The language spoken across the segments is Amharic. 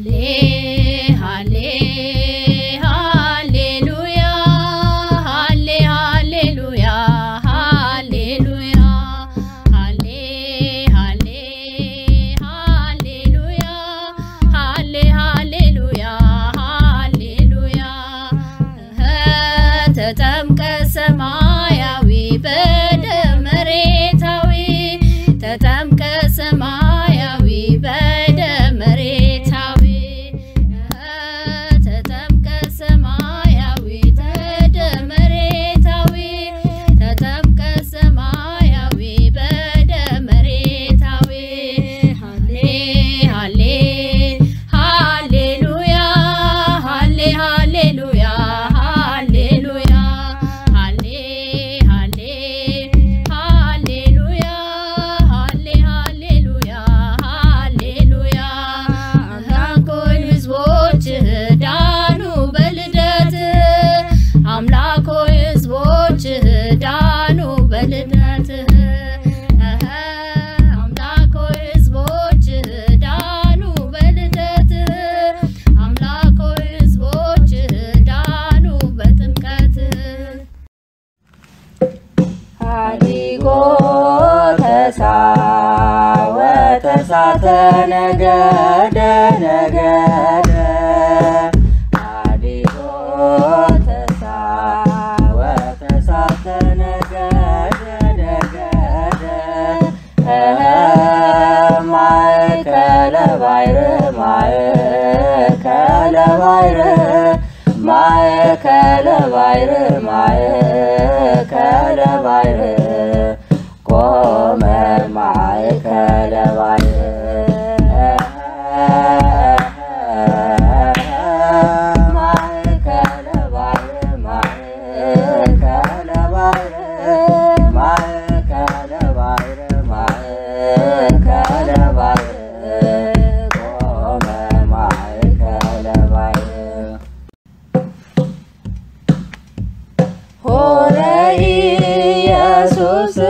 ሃሌ ሃሌ ሃሌሉያ ሃሌ ሃሌሉያ ሃሌሉያ ሃሌ ሃሌ ሃሌሉያ ሃሌ ሃሌሉያ ሃሌሉያ ተጠምቀ ሰማያዊ በደም መሬታዊ ተጠምቀ ሰማያዊ በደም መሬታዊ ተጠምቀ ሰማያዊ በደም መሬታዊ ተጠምቀ ሰማያዊ በደም መሬታዊ ሃሌ ሃሌ ሃሌሉያ ሃሌ ሃሌሉያ ሃሌሉያ ሃሌ ሃሌ ሃሌሉያ ሃሌ ሃሌሉያ ሃሌሉያ አምላኮይ ሕዝቦች ዳኑ በልደት አምላኮይ ሕዝቦች ዳኑ በልደት አምላኮይ ሕዝቦች ዳኑ በልደት አምላኮይ ሕዝቦች ዳኑ በጥምቀት ሀዲጎ ተሳ ወተሳተ ነገደ ነገደ ሀዲጎ ተሳ ወተሳተ ነገደ ነገደ እኸ ማእከለ ባሕር ማእከለ ባሕር ማእከለ ባሕር ማእከለ ባሕር ቆመ ማእከለ ባሕር ማእከለ ባሕር ማእከለ ባሕር ማእከለ ባሕር ማእከለ ባሕር ቆመ ማእከለ ባሕር ሆረ ኢየሱስ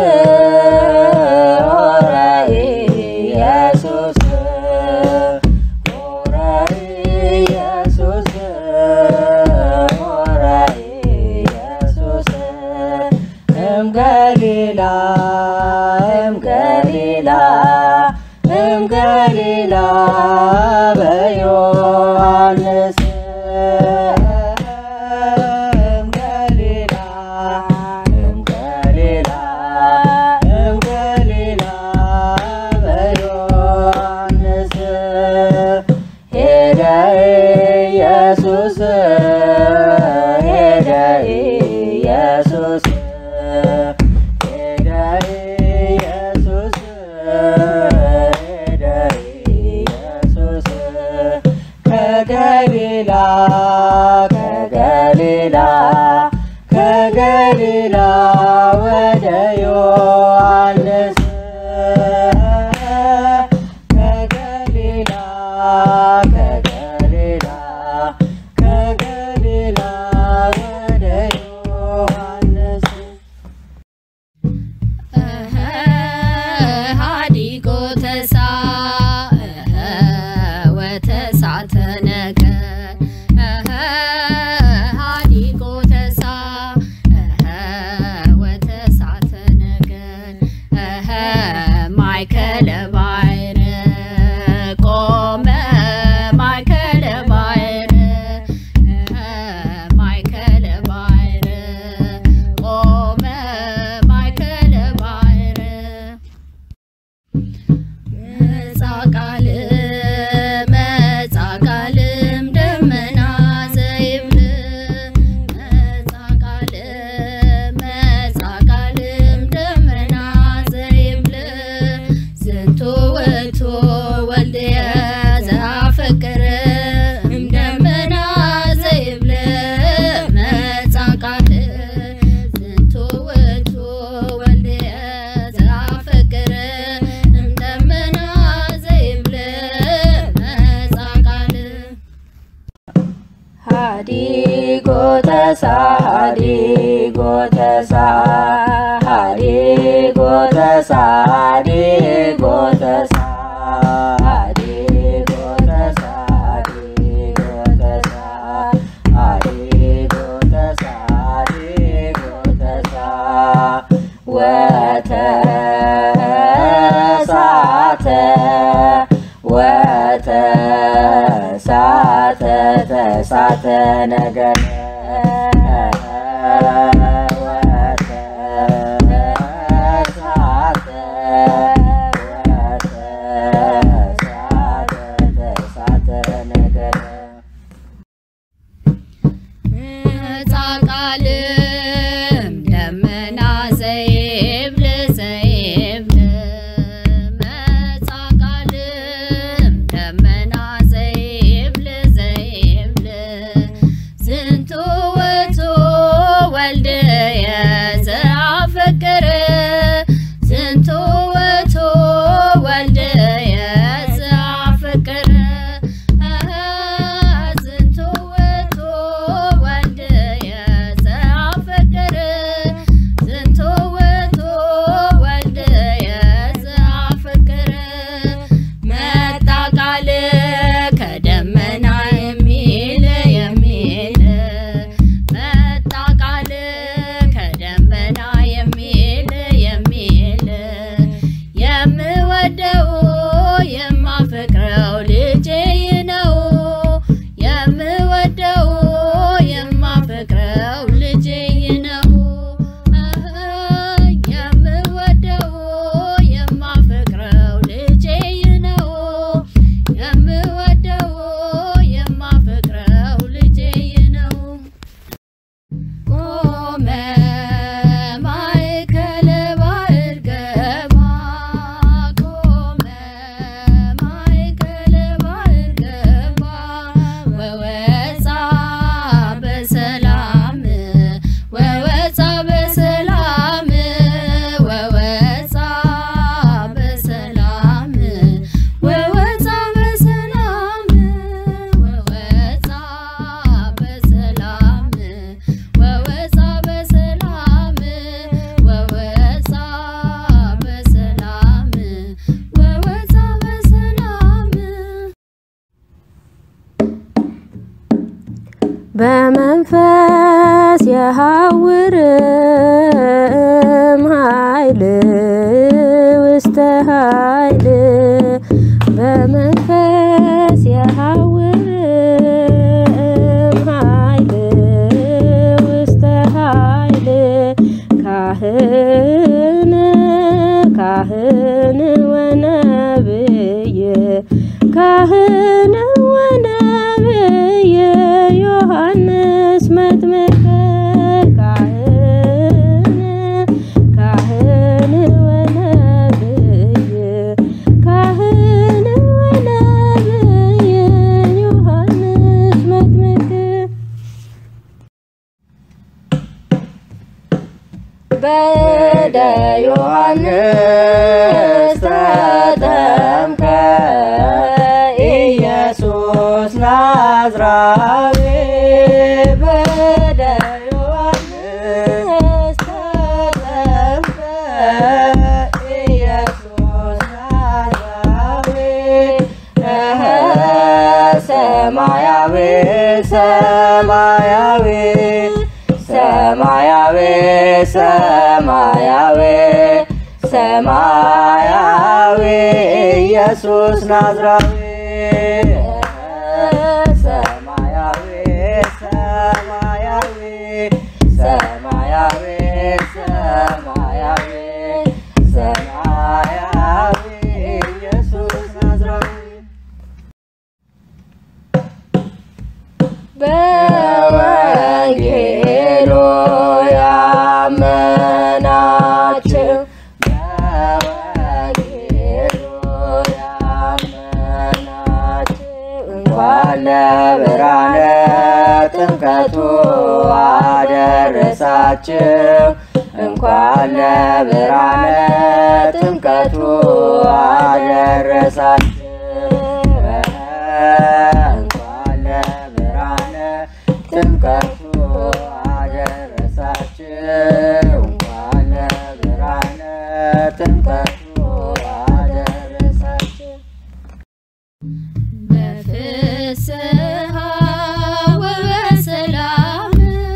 ሆረ ኢየሱስ ሆረ ኢየሱስ ሆረ ኢየሱስ እምገሊላ እምገሊላ እምገሊላ በዮሐንስ እምገሊላ እምገሊላ እምገሊላ በዮሐንስ ሄደ ኢየሱስ ሄደ ኢየሱስ ሄደ ኢየሱስ ሄደ ኢየሱስ ከገሊላ ከገሊላ ከገሊላ ወደ ዮሐንስ ከገሊላ ከገሊላ ከገሊላ ወደ ዮሐንስ ሃዲጎ ተሳ ወተሳተ ነገር ሃዲጎ ተሳ ወተሳተ ነገር ማእከለ ባሕር ቆመ ማእከለ ባሕር ማእከለ ባሕር ቆመ ማእከለ ባሕር መጻ ቃል መጻ ቃልም ደመና ዘይብል መጻ ቃል መጻ ቃልም ደመና ዘይብል ዝንቱ ውእቱ ወልድየ ዘአፈቅር እምደመና ዘይብል መጻ ቃል ዝንቱ ውእቱ ወልድየ ዘአፈቅር እምደመና ዘይብል መጻ ቃል ሀዲጎ ተሳ ሀዲጎ ተሳ ሀዲጎ ተሳ ሀዲጎ ተሳ ሀዲጎ ተሳ ተሳተ ተሳተ ነገረ ወተሳተ ወተሳተ ተሳተ ነገረ መጻቃልም ደመና ዘይብል ዘይብል መጻቃልም ደመና ዘይብል ዘይብል ዝንቱ ውእቱ ወልድየ ዘአፈቅር ዝንቱ ውእቱ ወልድየ ዘአፈቅር ዝንቱ ውእቱ ወልድየ ዘአፈቅር ዝንቱ ውእቱ ወልድየ ዘአፈቅር መጣ ቃል ከደመና የሚል የሚል መጣ ቃል ከደመና የሚል የሚል የምወደው የማፈቅረው ልጄ ነው የምወደው የማፈቅረው ልጄ ነው የምወደው የማፈቅረው ልጄ ነው የምወደው የማፈቅረው ልጄ ነው ቆመ ማእከለ ባሕር ገባ ቆመ ማእከለ ባሕር ገባ ወወፃ በሰላም ወወፃ በሰላም ወወፃ በሰላም ወወፃ በሰላም ወወፃ በሰላም ወወፃ በሰላም ወወፃ በሰላም ወወፃ በሰላም በመንፈስ የሐውርም ኃይል ውስተ ኃይል በመንፈስ የሐውርም ኃይል ውስተ ኃይል ካህን ካህን ወነብይ ካህን ወነብይ ዮሐንስ መጥምቀ ካህን ካህን ወነብይ ካህን ወነብይ ዮሐንስ መጥምቅ በደ ዮሐንስ ተጠምቀ ኢየሱስ ናዝራዊ በደ ዮሐንስ ተጠምቀ ኢየሱስ ናዝራዊ እኸ ሰማያዊ ሰማያዊ ሰማያዊ ሰማያዊ ሰማያዊ ኢየሱስ ናዝራዊ ሰማያዊ ሰማያዊ ሰማያዊ ሰማያዊ ሰማያዊ ኢየሱስ ናዝራዊ በወንጌሉ ያመናችሁ በወንጌሉ ያመናችሁ እንኳን ለብርሃነ ጥምቀቱ አደረሳችሁ እንኳን ለብርሃነ ጥምቀቱ አደረሳችሁ እንኳን ለብርሃነ ጥምቀቱ አደረሳችሁ እንኳን ለብርሃነ ጥምቀቱ አደረሳችሁ በፍስሐ ወበሰላም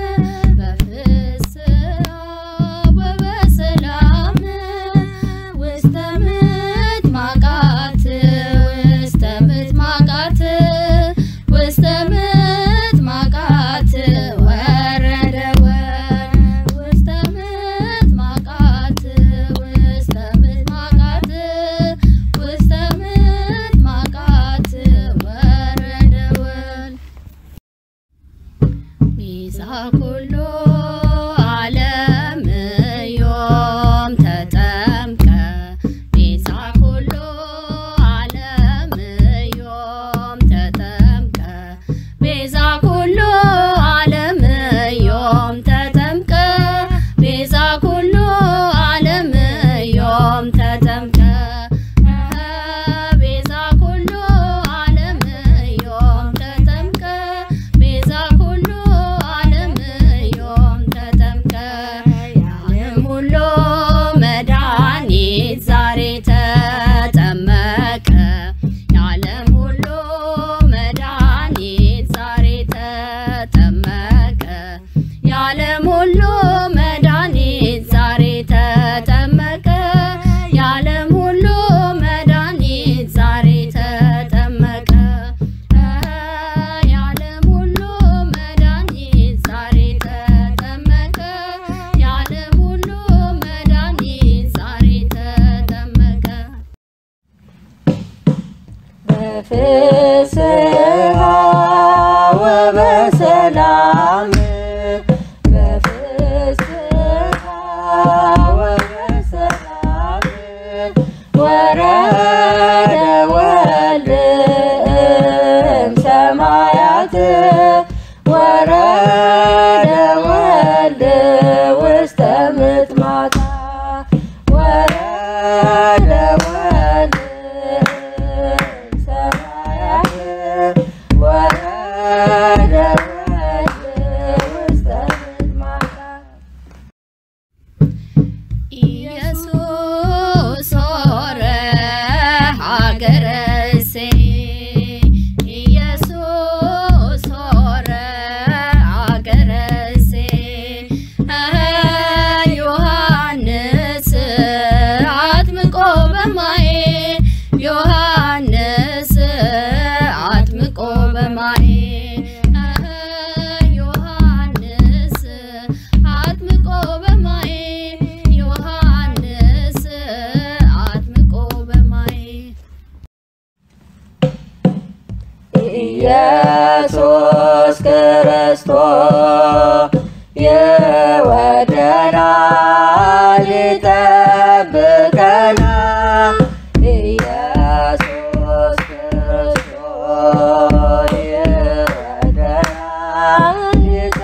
በፍስሐ ወበሰላም ውስተ ምድማቃት ውስተ ምድማቃት ኩሉ ዓለም ዮም ተጠምቀ ቤዛ ኩሉ ዓለም ዮም ተጠምቀ ቤዛ ኩሉ ዓለም ዮም ተጠምቀ ቤዛ ኩሉ ዓለም ዮም ተጠምቀ ቤዛ ኩሉ ዓለም ዮም ተጠምቀ ቤዛ ኩሉ ዓለም ዮም ተጠምቀ የዓለም ሁሉ መድኃኒት ዛሬ ተጠመቀ የዓለም ሁሉ መድኃኒት ዛሬ ተጠመቀ የዓለም ሁሉ መድኃኒት ዛሬ ተጠመቀ የዓለም ሁሉ መድኃኒት ዛሬ ተጠመቀ የዓለም ሁሉ መድኃኒት ዛሬ ተጠመቀ የዓለም ሁሉ መድኃኒት ዛሬ ተጠመቀ በፍስሐ ወበሰላም በፍስሐ ወበሰላም ወረደ ወልድ እምሰማያት ወረደ ወልድ ውስተ ምጥማታ ወረደ ወልድ ሰማያት ወረደ ወልድ ውስተ ምጥማታ ኢየሱስ ሆረ ሀገረ እሴይ ኢየሱስ ሆረ ሀገረ እሴይ ዮሐንስ አጥምቆ በማየ ዮሐንስ አጥምቆ በማየ ዮሐንስ አጥምቆ በማየ ዮሐንስ አጥምቆ በማየ ኢየሱስ ክርስቶስ ይወደናል ይጠብቀናል። ኢየሱስ ክርስቶስ ይወደናል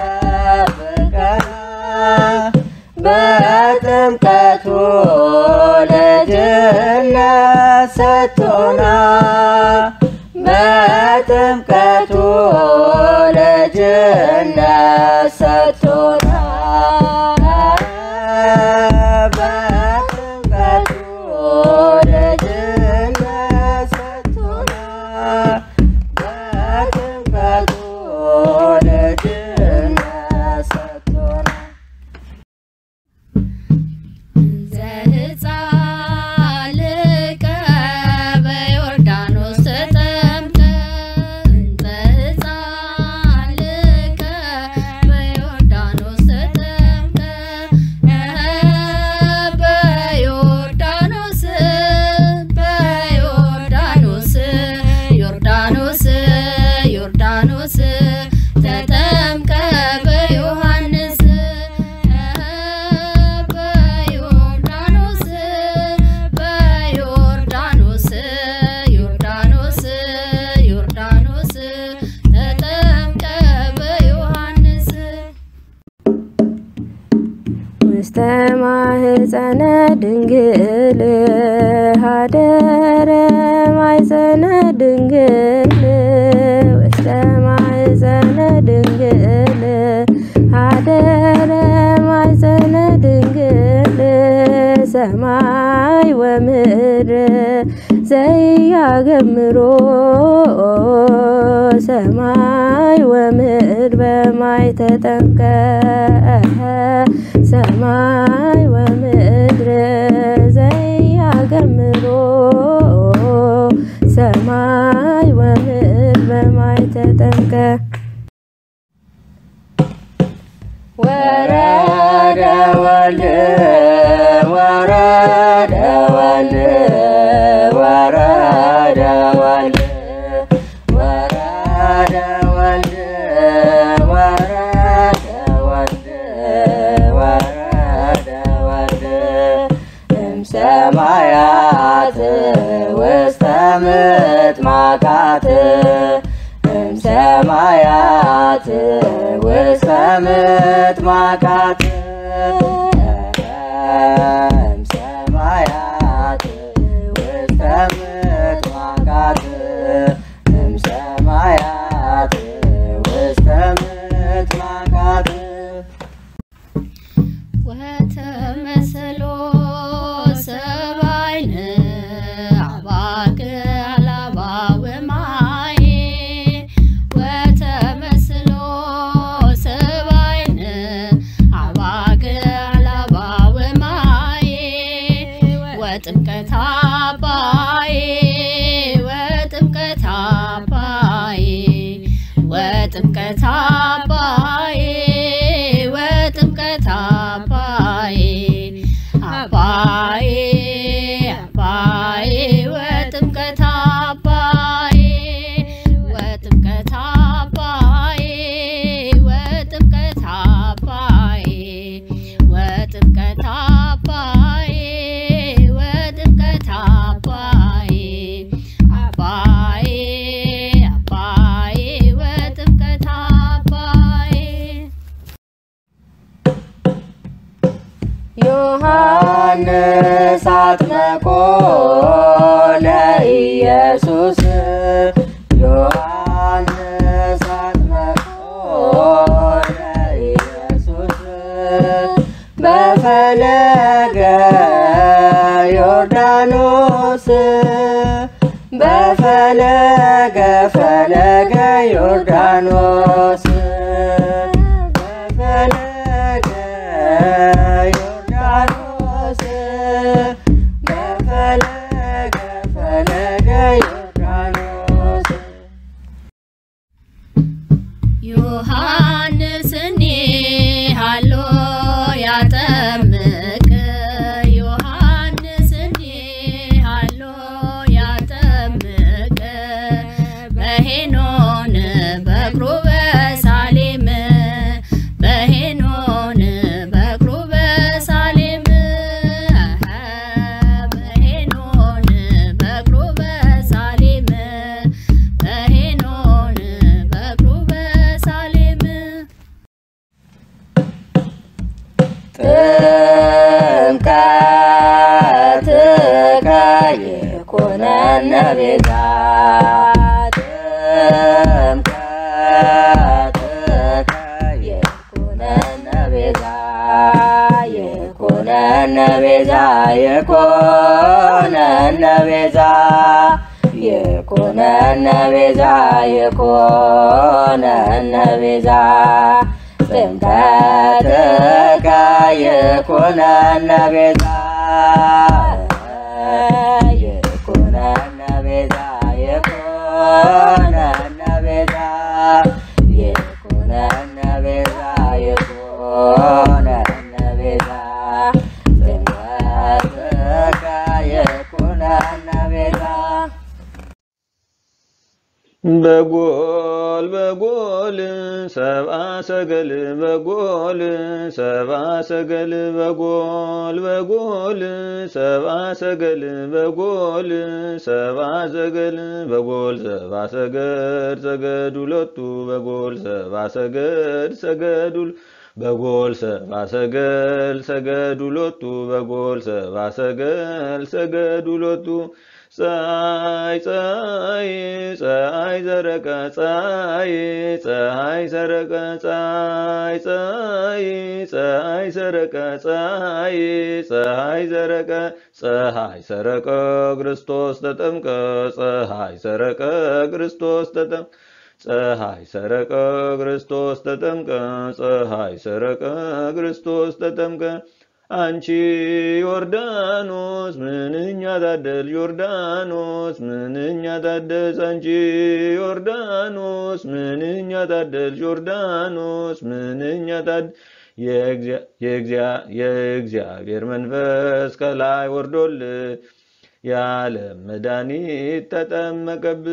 ይጠብቀናል። በጥምቀቱ ልጅነት ሰጥቶናል። በጥምቀቱ ልጅነት ሰጥቶናል። በጥምቀቱ ልጅነት ሰጥቶናል። በጥምቀቱ ልጅነት ሰጥቶናል። ዘሕፃን ልቀ በዮርዳኖስ ተጠምቀ ዘሕፃን ልቀ በዮርዳኖስ ተጠምቀ በዮርዳኖስ በዮርዳኖስ ዮርዳኖስ ዮርዳኖስ ተጠምቀ በዮሐንስ በዮርዳኖስ በዮርዳኖስ ዮርዳኖስ ዮርዳኖስ ተጠምቀ በዮሐንስ ውስተ ማህፀነ ድንግል ሀደረ ማይፀነ ድንግል ውስተ ማህፀነ ድንግል ሀደረ ማይፀነ ድንግል ሰማይ ወምድር ዘያገምሮ ሰማይ ወምድር በማይ ተጠምቀ ሰማይ ወምድር ዘያገምሮ ሰማይ ወምድር በማይ ተጠምቀ ወረደ ወልድ ወረደ ወልድ ወረደ ወልድ ወረደ ወልድ ወረደ እምሰማያት ውስተ ምጥማቃት እምሰማያት ውስተ ምጥማቃት እምሰማያት ውስተ ምጥማቃት እምሰማያት ውስተ ምጥማቃት ወተመስሎ ሰባይን አባግ አላባ ወማይ ወተመስሎ ሰባይን አባግ አላባ ወማይ ወጥምቀት አባይ ወጥምቀት አባይ ወጥምቀት አባይ ወጥምቀት አባይ አባይ አባይ ወጥምቀት አባይ ወጥምቀት አባይ ወጥምቀት አባይ ወጥምቀት አባይ ወጥምቀት አባይ አባይ አባይ ወጥምቀት አባይ ዮሐንስ አጥምቆ ለኢየሱስ ዮሐንስ አጥምቆ ለኢየሱስ በፈለገ ዮርዳኖስ በፈለገ ፈለገ ዮርዳኖስ በፈለገ ዮርዳኖስ በፈለገ ፈለገ ዮርዳኖስ ዮሐንስኒ ሃሎ ያጠምቅ ዮሐንስኒ ሃሎ ያጠምቅ በሄኖን በእግሩ በሳሌም በሄኖን በእግሩ በሳሌም በሄኖን በእግሩ በሳሌም በሄኖን በእግሩ በሳሌም ጥምቀትከ ይኩነነ ቤዛ ጥምቀትከ ይኩነነ ቤዛ ይኩነነ ቤዛ ይኩነነ ቤዛ ይኩነነ ቤዛ ይኩነነ ቤዛ ጥምቀትከ ይኩነነ ቤዛ ይኩነነ ቤዛ ይኩነነ ቤዛ ይኩነነ ቤዛ ይኩነነ ቤዛ ጥምቀትከ ይኩነነ ቤዛ በጎል በጎል ሰብአ ሰገል በጎል ሰብአ ሰገል በጎል በጎል ሰብአ ሰገል በጎል ሰብአ ሰገል በጎል ሰብአ ሰገድ ሰገድ ሁለቱ በጎል ሰብአ ሰገድ ሰገድ ሁል- በጎል ሰብአ ሰገል ሰገድ ሁለቱ በጎል ሰብአ ሰገል ሰገድ ሁለቱ ፀሐይ ፀሐይ ፀሐይ ዘረቀ ፀሐይ ፀሐይ ሰረቀ ፀሐይ ፀሐይ ፀሐይ ሰረቀ ፀሐይ ፀሐይ ዘረቀ ፀሐይ ሰረቀ ክርስቶስ ተጠምቀ ፀሐይ ሰረቀ ክርስቶስ ተጠምቀ ፀሐይ ሰረቀ ክርስቶስ ተጠምቀ ፀሐይ ሰረቀ ክርስቶስ ተጠምቀ አንቺ ዮርዳኖስ ምንኛ ታደል ዮርዳኖስ ምንኛ ታደስ አንቺ ዮርዳኖስ ምንኛ ታደል ዮርዳኖስ ምንኛ ታድ የእግዚአ- የእግዚአ- የእግዚአብሔር መንፈስ ከላይ ወርዶል የዓለም መድኃኒት ተጠመቀብ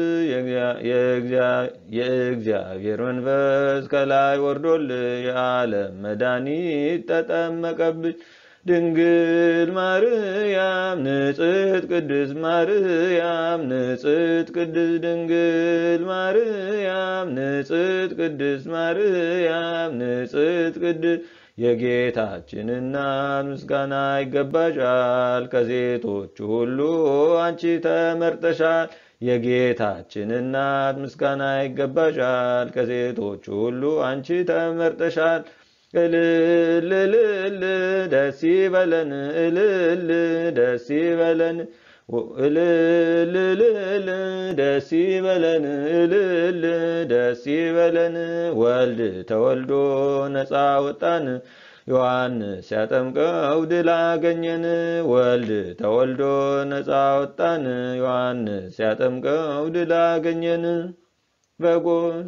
የእግዚአብሔር መንፈስ ከላይ ወርዶል የዓለም መድኃኒት ተጠመቀብ ድንግል ማርያም ንጽሕት ቅድስት ማርያም ንጽሕት ቅድስት ድንግል ማርያም ንጽሕት ቅድስት ማርያም ንጽሕት ቅድስት የጌታችን እናት ምስጋና ይገባሻል። ከሴቶች ሁሉ አንቺ ተመርጠሻል። የጌታችን እናት ምስጋና ይገባሻል። ከሴቶች ሁሉ አንቺ ተመርጠሻል። እልል እልል ደስ ይበለን እልል ደስ ይበለን እልል እልል ደስ ይበለን እልል ደስ ይበለን ወልድ ተወልዶ ነፃ ወጣን ዮሐንስ ያጠምቀው ድል አገኘን ወልድ ተወልዶ ነፃ ወጣን ዮሐንስ ያጠምቀው ድል አገኘን በጎን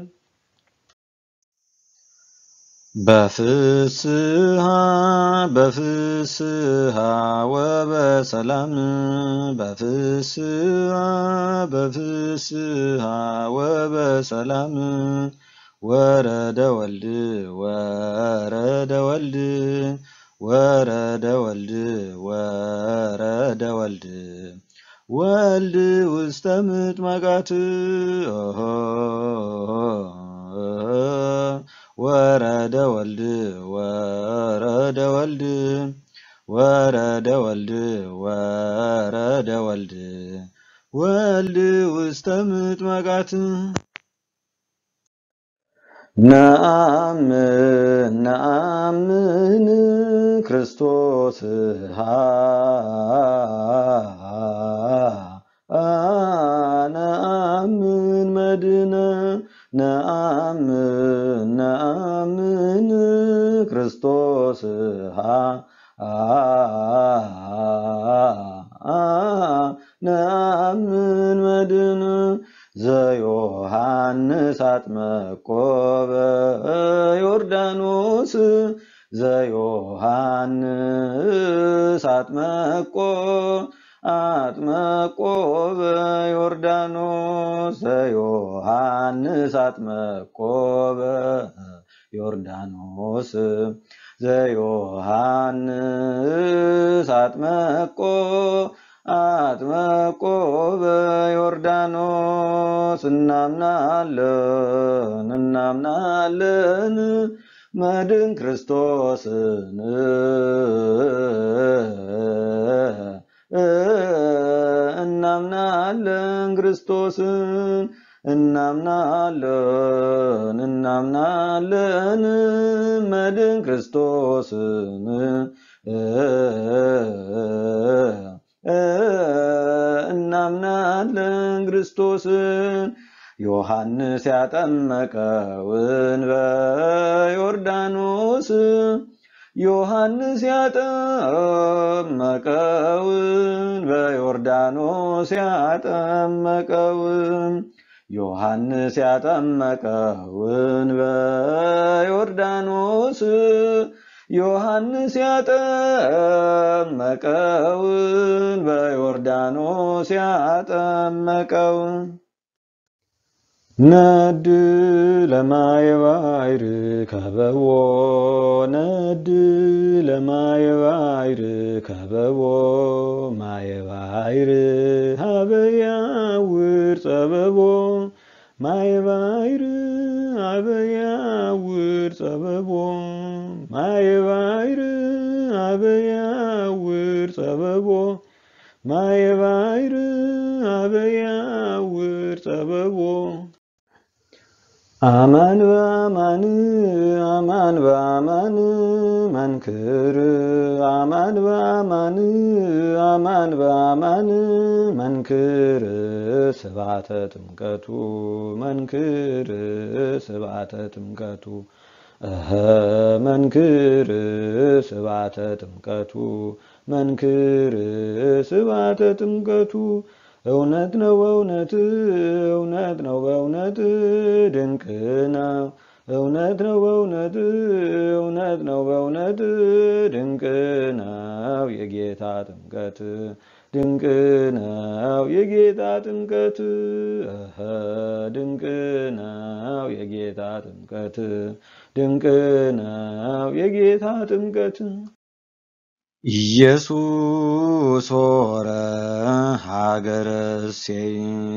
በፍስሃ በፍስሃ ወበሰላም በፍስሃ በፍስሃ ወበሰላም ወረደ ወልድ ወረደ ወልድ ወረደ ወልድ ወረደ ወልድ ወልድ ውስተ ምጥማቃት ወረደ ወልድ ወረደ ወልድ ወረደ ወልድ ወረደ ወልድ ወልድ ውስተ ምጥማቃት ነአምን ነአምን ክርስቶስ ነአምን መድነ ነአምን ነአምን ክርስቶስ ነአምን መድን ዘዮሐንስ አጥመቆ በዮርዳኖስ ዘዮሐንስ አጥመቆ አጥመቆ በዮርዳኖስ ዘዮሐንስ አጥመቆ በዮርዳኖስ ዘዮሐንስ አጥመቆ አጥመቆ በዮርዳኖስ እናምናለን እናምናለን መድን ክርስቶስን እናምናለን ክርስቶስን እናምናለን እናምናለን መድን ክርስቶስን እናምናለን ክርስቶስን ዮሐንስ ያጠመቀውን በዮርዳኖስ ዮሐንስ ያጠመቀውን በዮርዳኖስ ያጠመቀውን ዮሐንስ ያጠመቀውን በዮርዳኖስ ዮሐንስ ያጠመቀውን በዮርዳኖስ ያጠመቀውን ነድ ለማየ ባሕር ከበቦ ነድ ለማየ ባሕር ከበቦ ማየ ባሕር ሀበ ያውር ጸበቦ ማየ ባሕር ሀበ ያውር ጸበቦ ማየ ባሕር ሀበ ያውር ጸበቦ ማየ ባሕር ሀበ ያውር ጸበቦ አማን በአማን አማን በአማን መንክር አማን በአማን አማን በአማን መንክር ስብዓተ ጥምቀቱ መንክር ስብዓተ ጥምቀቱ እኸ መንክር ስብዓተ ጥምቀቱ መንክር ስብዓተ ጥምቀቱ እውነት ነው በእውነት እውነት ነው በእውነት ድንቅ ነው እውነት ነው በእውነት እውነት ነው በእውነት ድንቅ ነው የጌታ ጥምቀት ድንቅ ነው የጌታ ጥምቀት እኸ ድንቅ ነው የጌታ ጥምቀት ድንቅ ነው የጌታ ጥምቀት ኢየሱስ ሆረ ሀገረ እሴይ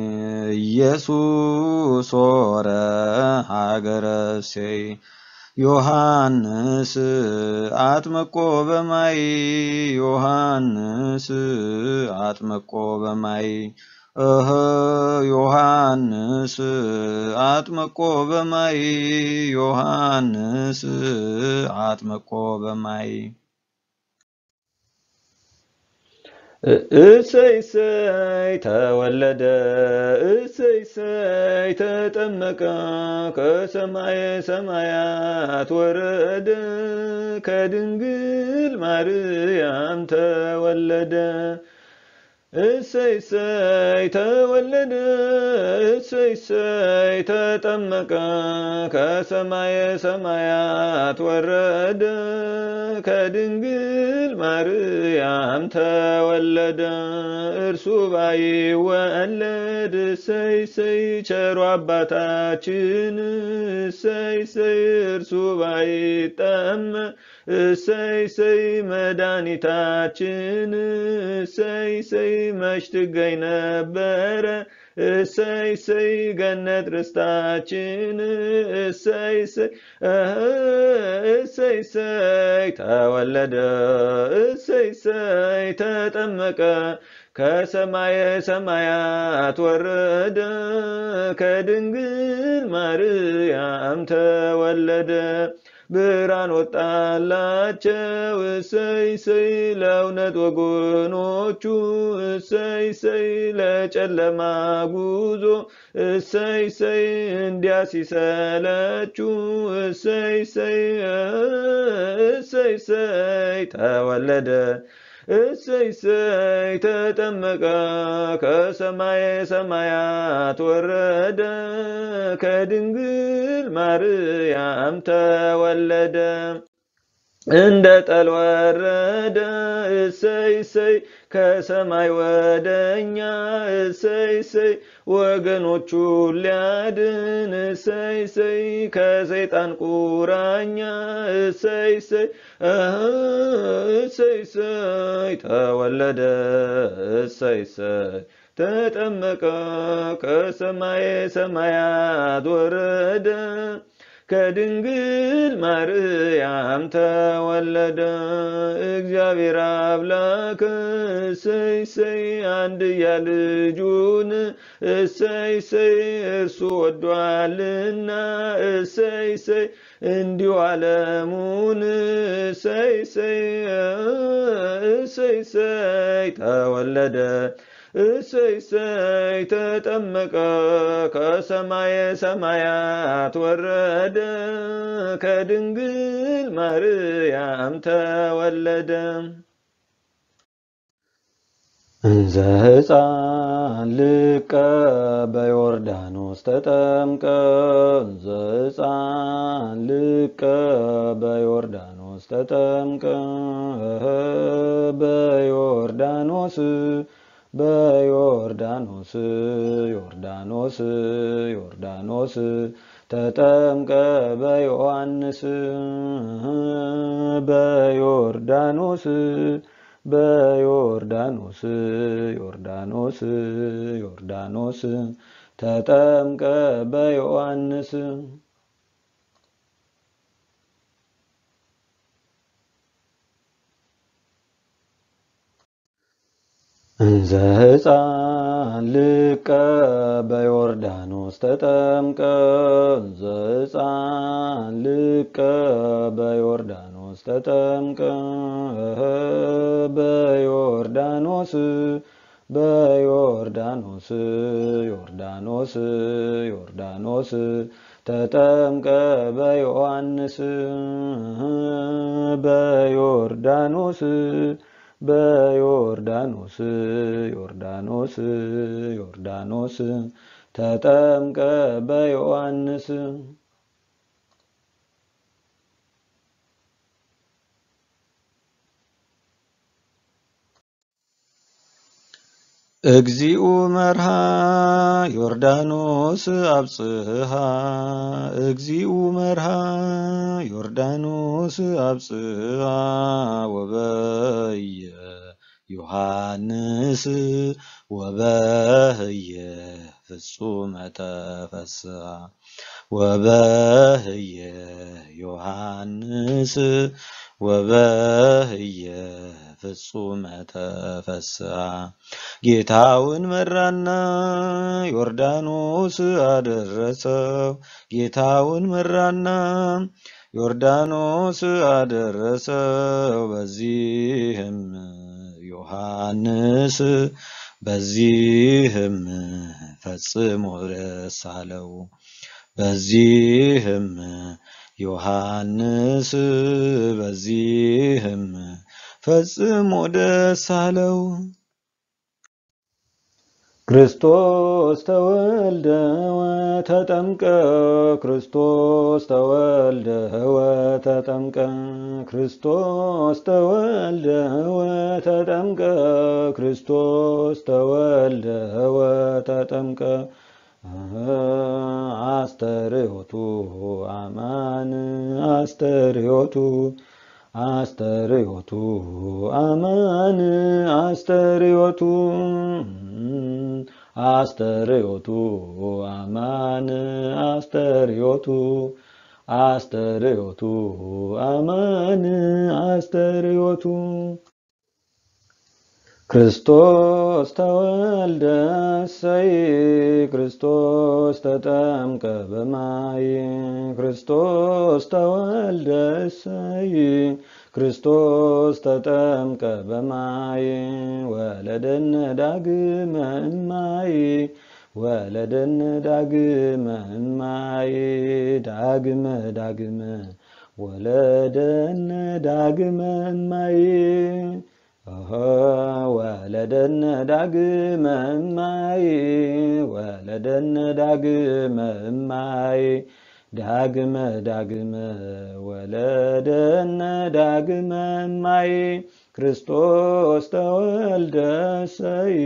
ኢየሱስ ሆረ ሀገረ እሴይ ዮሐንስ አጥምቆ በማይ ዮሐንስ አጥምቆ በማይ እህ ዮሐንስ አጥምቆ በማይ ዮሐንስ አጥምቆ በማይ እሰይ እሰይ ተወለደ እሰይ እሰይ ተጠመቀ ከሰማየ ሰማያት ወረደ ከድንግል ማርያም ተወለደ እሰይ እሰይ ተወለደ እሰይ እሰይ ተጠመቀ ከሰማየ ሰማያት ወረደ ከድንግል ማርያም ተወለደ እርሱ ባይወለድ እሰይ እሰይ ቸሩ አባታችን እሰይ እሰይ እርሱ ባይጠመቅ እሰይ እሰይ መድኃኒታችን እሰይ እሰይ መች ትገኝ ነበረ እሰይ እሰይ ገነት ርስታችን እሰይ እሰይ እሰይ እሰይ ተወለደ እሰይ እሰይ ተጠመቀ ከሰማየ ሰማያት ወረደ ከድንግል ማርያም ተወለደ ብርሃን ወጣላቸው እሰይ እሰይ ለእውነት ወገኖቹ እሰይ እሰይ ለጨለማ ጉዞ እሰይ እሰይ እንዲያ ሲሰለቹ እሰይ እሰይ እሰይ እሰይ ተወለደ እሰይ እሰይ ተጠመቀ ከሰማየ ሰማያት ወረደ ከድንግል ማርያም ተወለደ እንደ ጠል ወረደ እሰይ እሰይ ከሰማይ ወደኛ እሰይ እሰይ ወገኖቹ ሊያድን እሰይ እሰይ ከሰይጣን ቁራኛ እሰይ እሰይ እሰይ እሰይ ተወለደ እሰይ እሰይ ተጠመቀ ከሰማየ ሰማያት ወረደ ከድንግል ማርያም ተወለደ እግዚአብሔር አምላክ እሰይ እሰይ አንድያ ልጁን እሰይ እሰይ እርሱ ወዷልና እሰይ እሰይ እንዲሁ ዓለሙን እሰይ እሰይ እሰይ እሰይ ተወለደ እሰይ እሰይ ተጠመቀ ከሰማየ ሰማያት ወረደ ከድንግል ማርያም ተወለደ እንዘ ሕፃን ልቀ በዮርዳኖስ ተጠምቀ እንዘ ሕፃን ልቀ በዮርዳኖስ ተጠምቀ በዮርዳኖስ በዮርዳኖስ ዮርዳኖስ ዮርዳኖስ ተጠምቀ በዮሐንስ በዮርዳኖስ በዮርዳኖስ ዮርዳኖስ ዮርዳኖስ ተጠምቀ በዮሐንስ እንዘ ሕፃን ልቀ በዮርዳኖስ ተጠምቀ እንዘ ሕፃን ልቀ በዮርዳኖስ ተጠምቀ በዮርዳኖስ በዮርዳኖስ ዮርዳኖስ ዮርዳኖስ ተጠምቀ በዮሐንስ በዮርዳኖስ በዮርዳኖስ ዮርዳኖስ ዮርዳኖስ ተጠምቀ በዮሐንስ እግዚኡ መርሃ ዮርዳኖስ አብጽሃ እግዚኡ መርሃ ዮርዳኖስ አብጽሃ ወበየ ዮሐንስ ወበህየ ፍጹመ ተፈስሐ ወበህየ ዮሐንስ ወበህየ ፍጹመ ተፈስሐ ጌታውን መራና ዮርዳኖስ አደረሰው ጌታውን መራና ዮርዳኖስ አደረሰው በዚህም ዮሐንስ በዚህም ፈጽሞ ደስ አለው በዚህም ዮሐንስ በዚህም ፈጽሞ ደስ አለው። ክርስቶስ ተወልደ ወተጠምቀ ክርስቶስ ተወልደ ወተጠምቀ ክርስቶስ ተወልደ ወተጠምቀ ክርስቶስ ተወልደ ወተጠምቀ አስተርእዮቱ አማን አስተርእዮቱ አስተርእዮቱ አማን አስተርእዮቱ አስተርእዮቱ አማን አስተርእዮቱ አስተርእዮቱ አማን አስተርእዮቱ ክርስቶስ ተወልደ እሰይ ክርስቶስ ተጠምቀ በማይ ክርስቶስ ተወልደ እሰይ ክርስቶስ ተጠምቀ በማይ ወለደነ ዳግመ እማይ ወለደነ ዳግመ እማይ ዳግመ ዳግመ ወለደነ ዳግመ እማይ ወለደነ ዳግመ እማይ ወለደነ ዳግመ እማይ ዳግመ ዳግመ ወለደነ ዳግመ እማይ ክርስቶስ ተወልደ እሰይ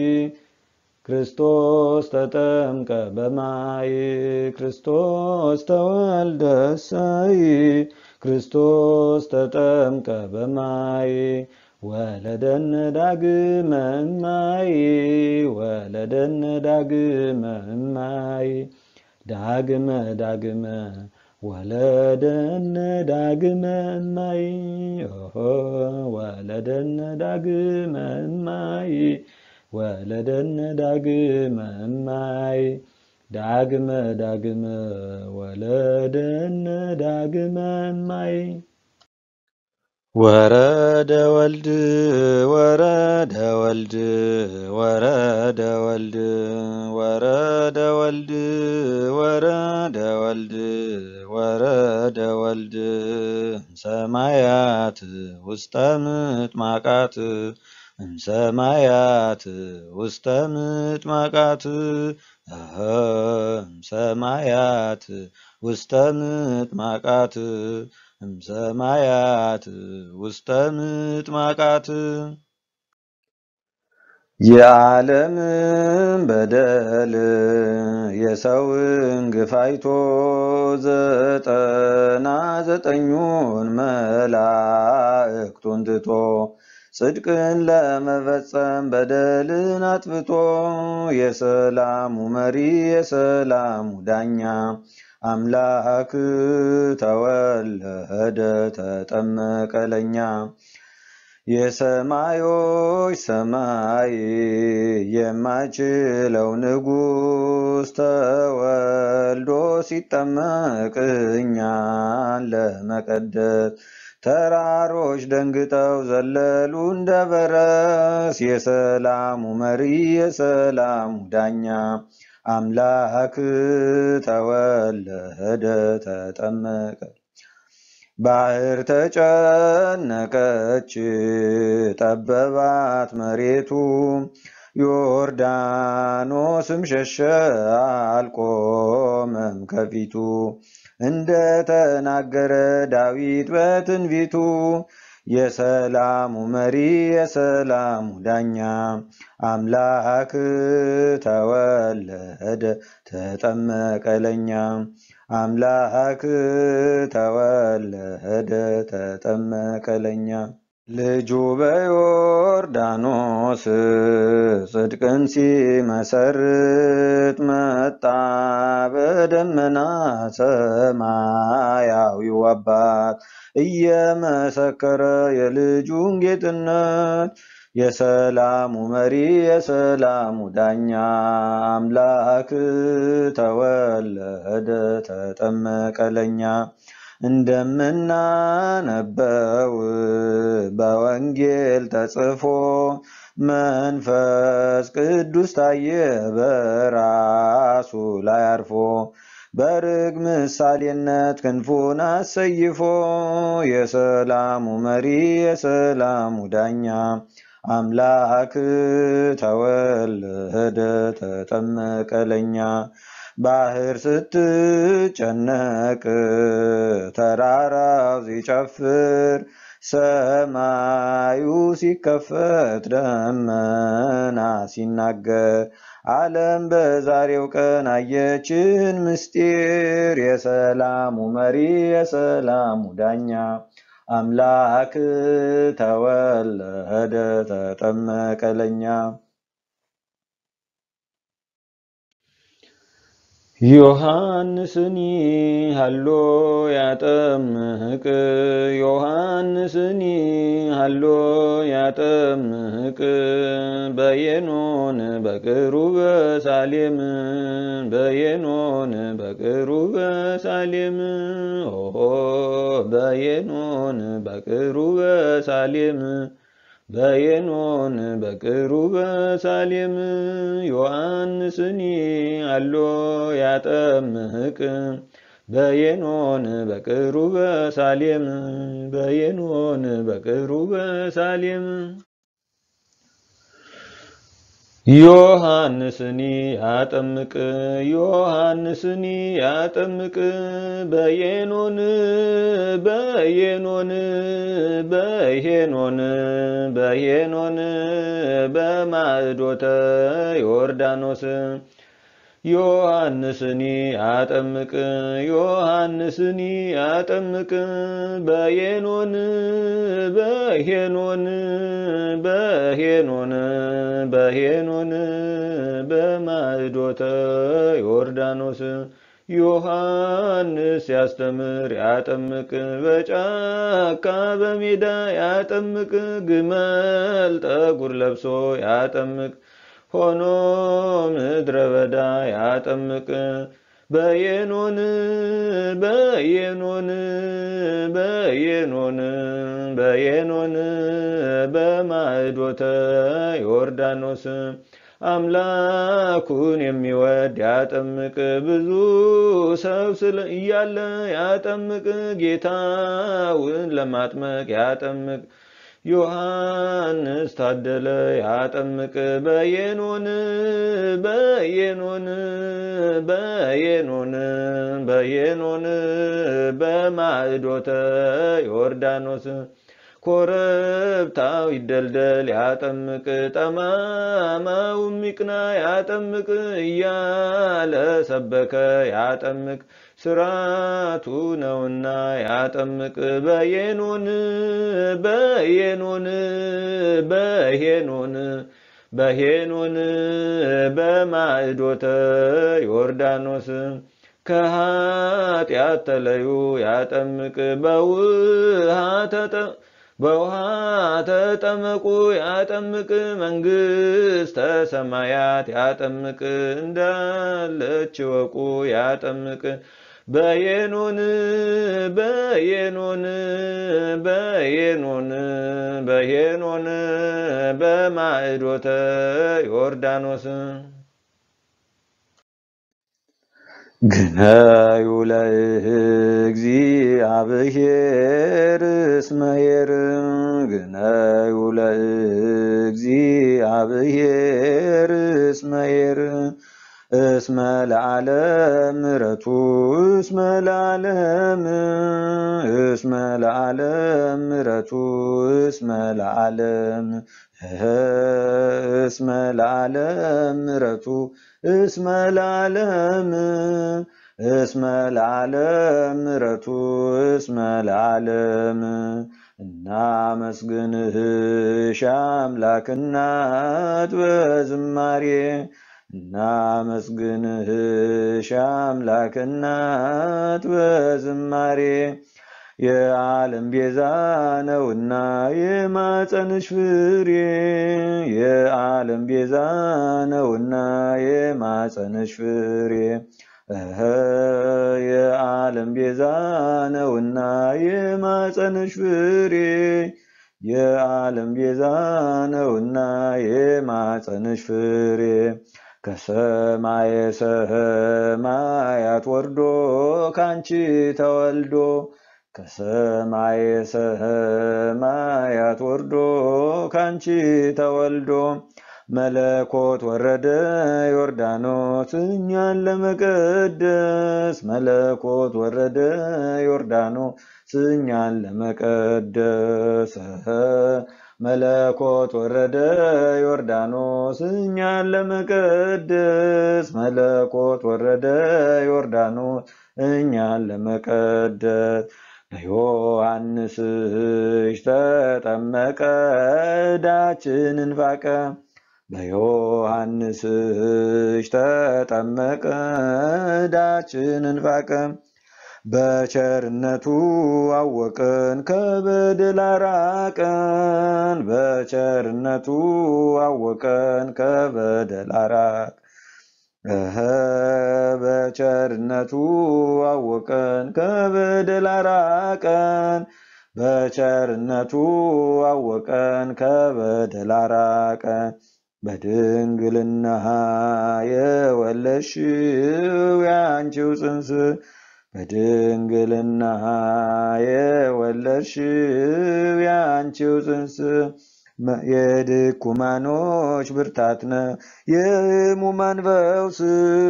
ክርስቶስ ተጠምቀ በማይ ክርስቶስ ተወልደ እሰይ ክርስቶስ ተጠምቀ በማይ ወለደነ ዳግመ እማይ ወለደነ ዳግመ እማይ ዳግመ ዳግመ ወለደነ ዳግመ እማይ ወለደነ ዳግመ እማይ ወለደነ ዳግመ እማይ ዳግመ ዳግመ ወለደነ ዳግመ እማይ ወረደ ወልድ ወረደ ወልድ ወረደ ወልድ ወረደ ወልድ ወረደ ወልድ ወረደ ወልድ ሰማያት ውስተ ምጥማቃት እምሰማያት ውስተ ምጥማቃት ሰማያት ውስተ ምጥማቃት እምሰማያት ውስተ ምጥማቃት የዓለምን በደል የሰውን ግፍ አይቶ ዘጠና ዘጠኙን መላእክቱን ትቶ ጽድቅን ለመፈጸም በደልን አጥፍቶ የሰላሙ መሪ የሰላሙ ዳኛ አምላክ ተወለደ ተጠመቀ ለኛ የሰማዮች ሰማይ የማይችለው ንጉሥ ተወልዶ ሲጠመቅ እኛን ለመቀደስ ተራሮች ደንግጠው ዘለሉ እንደ በረስ የሰላሙ መሪ የሰላሙ ዳኛ አምላክ ተወለደ ተጠመቀ። ባህር ተጨነቀች ጠበባት መሬቱ ዮርዳኖስም ሸሸ አልቆመም ከፊቱ እንደ ተናገረ ዳዊት በትንቢቱ የሰላሙ መሪ የሰላሙ ዳኛ አምላክ ተወለደ ተጠመቀ ለኛ አምላክ ተወለደ ተጠመቀ ለኛ ልጁ በዮርዳኖስ ጽድቅን ሲመሰርት መጣ በደመና ሰማያዊው አባት እየመሰከረ የልጁን ጌትነት የሰላሙ መሪ የሰላሙ ዳኛ አምላክ ተወለደ ተጠመቀ ለኛ እንደምናነበው በወንጌል ተጽፎ መንፈስ ቅዱስ ታየ በራሱ ላይ አርፎ በርግ ምሳሌነት ክንፉን አሰይፎ የሰላሙ መሪ የሰላሙ ዳኛ አምላክ ተወለደ ተጠመቀ ለኛ ባህር ስትጨነቅ ተራራው ሲጨፍር ሰማዩ ሲከፈት ደመና ሲናገር ዓለም በዛሬው ቀን አየችን ምስጢር የሰላሙ መሪ የሰላሙ ዳኛ አምላክ ተወለደ ተጠመቀ ለኛ ዮሐንስኒ ሃሎ ያጠምቅ ዮሐንስኒ ሃሎ ያጠምቅ በየኖን በቅሩበ ሳሌም በየኖን በቅሩበ ሳሌም ኦሆ በየኖን በቅሩበ ሳሌም በየኖን በቅሩበ ሳሌም ዮሐንስኒ አሎ ያጠምቅ በየኖን በቅሩበ ሳሌም በየኖን በቅሩበ ሳሌም ዮሐንስኒ ያጠምቅ ዮሐንስኒ ያጠምቅ በየኖን በየኖን በሄኖን በሄኖን በማዕዶተ ዮርዳኖስ ዮሐንስኒ አጠምቅ ዮሐንስኒ አጠምቅ በየኖን በሄኖን በሄኖን በሄኖን በማዕዶተ ዮርዳኖስ ዮሐንስ ያስተምር ያጠምቅ በጫካ በሜዳ ያጠምቅ ግመል ጠጉር ለብሶ ያጠምቅ ሆኖ ምድረ በዳ ያጠምቅ በየኖን በየኖን በየኖን በየኖን በማዕዶተ ዮርዳኖስ አምላኩን የሚወድ ያጠምቅ ብዙ ሰው ስለ እያለ ያጠምቅ ጌታውን ለማጥመቅ ያጠምቅ ዮሐንስ ታደለ ያጠምቅ በየኖን በየኖን በየኖን በየኖን በማዕዶተ ዮርዳኖስ ኮረብታው ይደልደል ያጠምቅ ጠማማው ሚቅና ያጠምቅ እያለ ሰበከ ያጠምቅ ስራቱ ነውና ያጠምቅ በየኖን በየኖን በሄኖን በሄኖን በማዕዶተ ዮርዳኖስ ከኃጢአት ተለዩ ያጠምቅ በውሃ ተጠ በውሃ ተጠመቁ ያጠምቅ መንግሥተ ሰማያት ያጠምቅ እንዳለች ወቁ ያጠምቅ በየኖን በየኖን በየኖን በየኖን በማዕዶተ ዮርዳኖስ ግነዩ ለእግዚአብሔር እስመ ኄር ግነዩ ለእግዚአብሔር እስመ ኄር እስመ ለዓለም ምሕረቱ እስመ ለዓለም እስመ ለዓለም ምሕረቱ እስመ ለዓለም እስመ ለዓለም ምሕረቱ እስመ ለዓለም እስመ ለዓለም ምሕረቱ እስመ ለዓለም እናመስግንሽ አምላክ እናት በዝማሬ እናመስግንሽ አምላክ እናት በዝማሬ የዓለም ቤዛ ነውና የማፀንሽ ፍሬ የዓለም ቤዛ ነውና የማፀንሽ ፍሬ እኸ የዓለም ቤዛ ነውና የማፀንሽ ፍሬ የዓለም ቤዛ ነውና የማፀንሽ ፍሬ ከሰማየ ሰማያት ወርዶ ካንቺ ተወልዶ ከሰማየ ሰማያት ወርዶ ካንቺ ተወልዶ መለኮት ወረደ ዮርዳኖስ እኛን ለመቀደስ መለኮት ወረደ ዮርዳኖስ እኛን ለመቀደስ መለኮት ወረደ ዮርዳኖስ እኛን ለመቀደስ መለኮት ወረደ ዮርዳኖስ እኛን ለመቀደስ በዮሐንስ እጅ ተጠመቀ ዕዳችንን ፋቀ በዮሐንስ እጅ ተጠመቀ ዕዳችንን ፋቀ በቸርነቱ አወቅን ከበደል አራቀን በቸርነቱ አወቀን ከበደል አራቅ እኸ በቸርነቱ አወቀን ከበደል አራቀን በቸርነቱ አወቀን ከበደል አራቀን በድንግልና የወለድሽው ያንቺው ጽንስ በድንግልና የወለድሽው ያንቺው ጽንስ የድኩማኖች ብርታት ነው የሕሙማን ፈውስ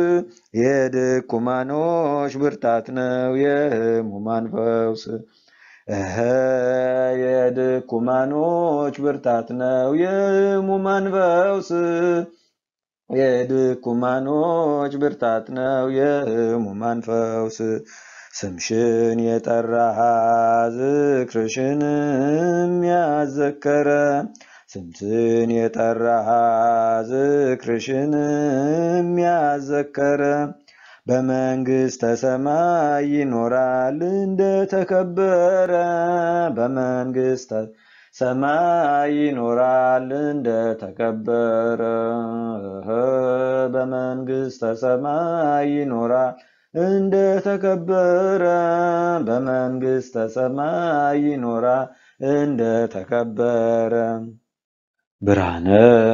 የድኩማኖች ብርታት ነው የሕሙማን ፈውስ እኸ የድኩማኖች ብርታት ነው የሕሙማን ፈውስ የድኩማኖች ብርታት ነው የሕሙማን ፈውስ ስምሽን የጠራ ዝክርሽንም ያዘከረ ስምሽን የጠራ ዝክርሽንም ያዘከረ በመንግሥተ ሰማይ ይኖራል እንደተከበረ በመንግሥተ ሰማይ ይኖራል እንደተከበረ በመንግሥተ ሰማይ ይኖራል እንደተከበረ በመንግሥተ ሰማይ ይኖራል እንደተከበረ ብርሃነ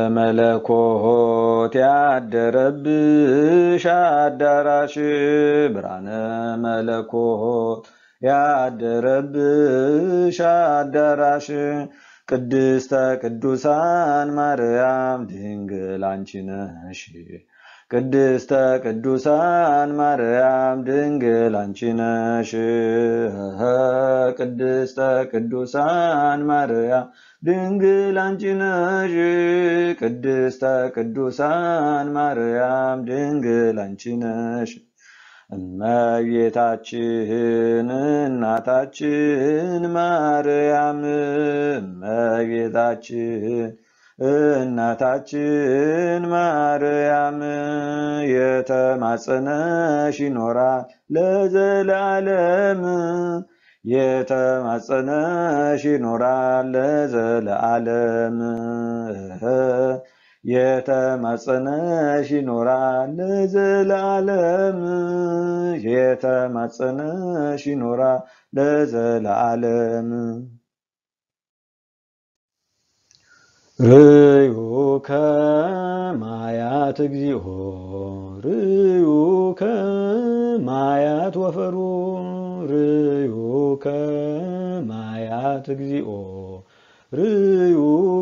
መለኮት ያደረብሽ አዳራሽ ብርሃነ መለኮት ያደረብሽ አዳራሽ ቅድስተ ቅዱሳን ማርያም ድንግል አንቺ ነሽ። ቅድስተ ቅዱሳን ማርያም ድንግል አንቺ ነሽ። ቅድስተ ቅዱሳን ማርያም ድንግል አንቺ ነሽ። ቅድስተ ቅዱሳን ማርያም ድንግል አንቺ ነሽ። እመቤታችን እናታችን ማርያም እመቤታችን እናታችን ማርያም የተማጸነሽ ይኖራል ለዘለዓለም የተማጸነሽ ይኖራል ለዘለዓለም የተማጸነሽ ይኖራል ለዘለዓለም የተማጸነሽ ይኖራል ለዘለዓለም ርዩ ከማያት እግዚኦ ርዩ ከማያት ወፈሩ ርዩ ከማያት እግዚኦ ርዩ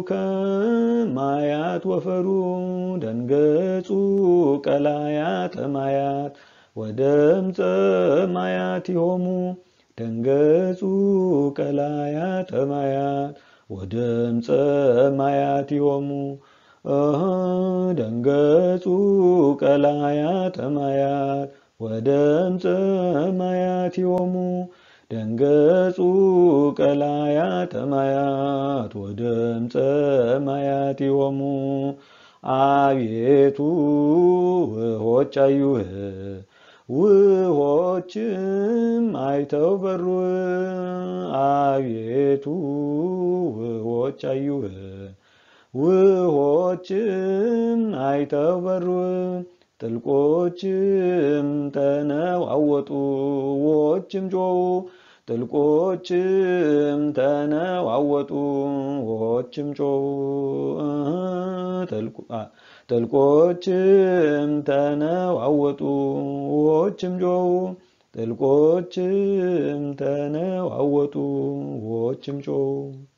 ከማያት ወፈሩ ደንገጹ ቀላያተ ማያት ወደምፀ ማያት ይሆሙ ደንገጹ ቀላያተ ማያት ወደምፀ ማያት ይሆሙ ደንገጹ ቀላያተ ማያት ወደምፀ ማያት ይሆሙ ደንገጹ ቀላያተ ማያት ወደምፀ ማያት ይሆሙ አቤቱ ውሆች አዩህ ውሆችም አይተው በሩ አቤቱ ውሆች አዩህ ውሆችም አይተው በሩ ጥልቆችም ተነዋወጡ ውሆችም ጮኹ ጥልቆችም ተነዋወጡ ውሆችም ጮኹ ጥልቆችም ተነዋወጡ ውሆችም ጮኹ ጥልቆችም ተነዋወጡ ውሆችም ጮኹ